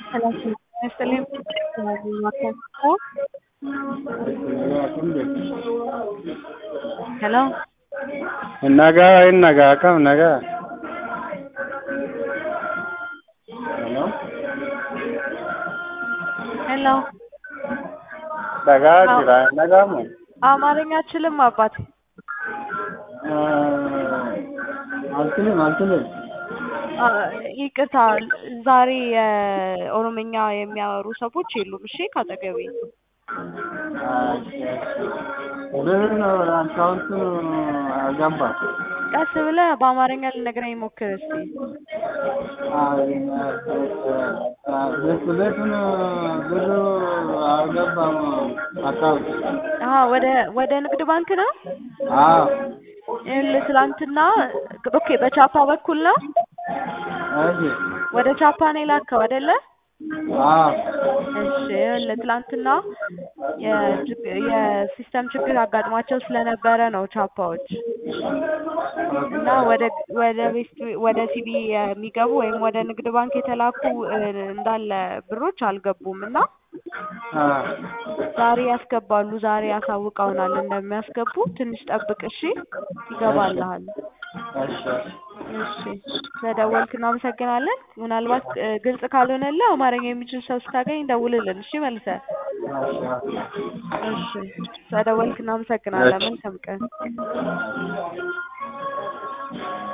ሰላሳ ይስጥልኝ ሄሎ Nagaa waa'een nagaa akkam nagaa. ሄሎ Dhagaa jira nagaamu. አማርኛ አችልም አባቴ አልችልም አልችልም። አ፣ ይቅርታ ዛሬ የኦሮምኛ የሚያወሩ ሰዎች የሉም። እሺ ካጠገቤ ብር ነው አካውንቱን አገባ። ቀስ ብለህ በአማርኛ ልነግረኝ ሞክር እስቲ። ቤት ቤቱን ብሩ አልገባም አካውንት። አሀ ወደ ወደ ንግድ ባንክ ነው። አዎ ይኸውልህ ትላንትና ኦኬ፣ በቻፓ በኩል ነው እሺ ወደ ቻፓ ነው የላከው አይደለ? አዎ እሺ ይኸውልህ ትላንትና የችግ- የሲስተም ችግር አጋጥሟቸው ስለነበረ ነው ቻፓዎች እና ወደ ወደ ቤት ወደ ሲቢ የሚገቡ ወይም ወደ ንግድ ባንክ የተላኩ እ፣ እንዳለ ብሮች አልገቡም እና አዎ ዛሬ ያስገባሉ። ዛሬ ያሳውቀውናል እንደሚያስገቡ። ትንሽ ጠብቅ እሺ፣ ይገባልሃል። እሺ እሺ ስለደወልክ እናመሰግናለን። ምናልባት እ፣ ግልጽ ካልሆነልህ አማርኛ የሚችል ሰው ስታገኝ ደውልልን። እሺ መልሰህ። እሺ ስለደወልክ እናመሰግናለን። መልካም ቀን።